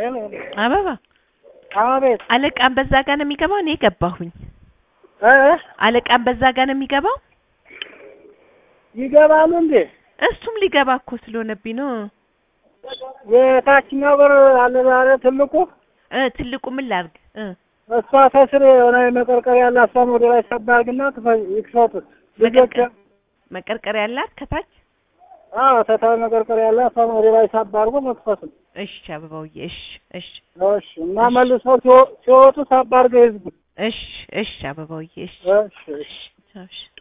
ሄሎ አበባ አቤት አለቃም በዛ ጋር ነው የሚገባው። እኔ ገባሁኝ። እ አለቃም በዛ ጋር ነው የሚገባው። ይገባሉ እንዴ? እሱም ሊገባ እኮ ስለሆነብኝ ነው። የታችኛው በር አለ ዛሬ ትልቁ እ ትልቁ ምን ላድርግ እ እሷ ከስር የሆነ መቀርቀር ያለ እሷን ወደ ላይ ሰባርግና ይክፈቱት ልጆች መቀርቀር መቀርቀር ያላት ከታች አዎ ተታ መቀርቀር ያለ እሷን ወደ ላይ ሳባርጎ መክፈት ነው። እሺ አበባውዬ እሺ እሺ እሺ እና መልሰው ሲወ- ሲወጡ ሳባርገው ህዝቡ እሺ እሺ አበባውዬ እሺ እሺ እሺ እሺ